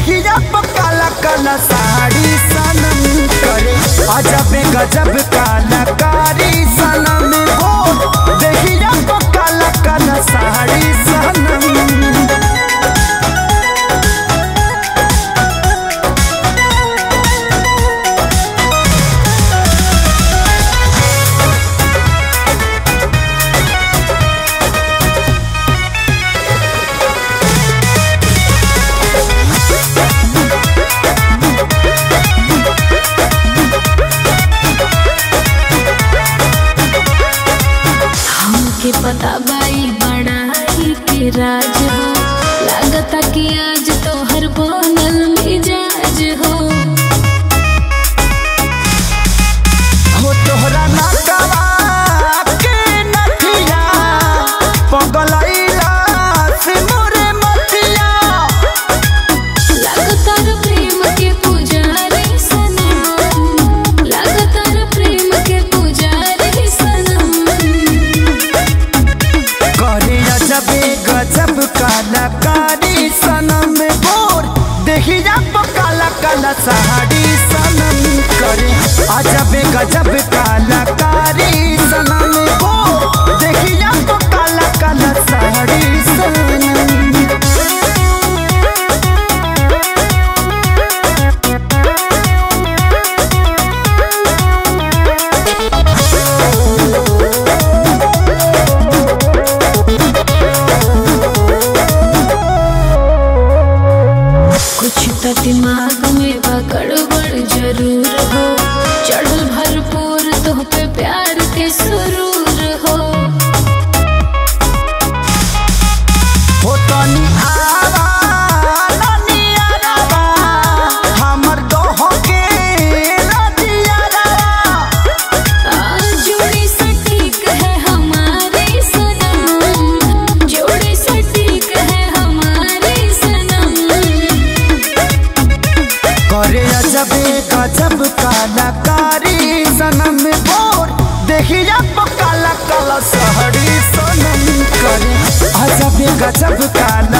देखिया काला काला साड़ी सनम करे अजब गजब कलाकारी सनम हो देखिया काला काला साड़ी सनम हमके पता बाई बड़ाई के राज हो लागता कि आज तोहर बनल मिजाज हो हो तोहरा नकवा के नथिया पगलैला से मोरे मतिया लागता रे प्रेम के पुजारी सनम लागता रे प्रेम के पुजारी सनम करे अजबे गजब कलाकारी सनम बोर देखी जा काला काला साड़ी सनम करे अजबे गजब कलाकारी सनम बोर देखी जा काला काला साड़ी सनम कुछ तो दिमाग में बा गड़बड़ जरूर हो चढ़ल भरपूर तुह पे प्यार के सुरूर हो हो तनी आवा तनी आवा हमर दोह के रतिया जोड़ी सटीक है हमारी सनम जोड़ी सटीक है हमारी सनम करे अजबे गजब कलाकारी सनम बोर देखिया काला काला सहरी सनम करे अजबे गजब काला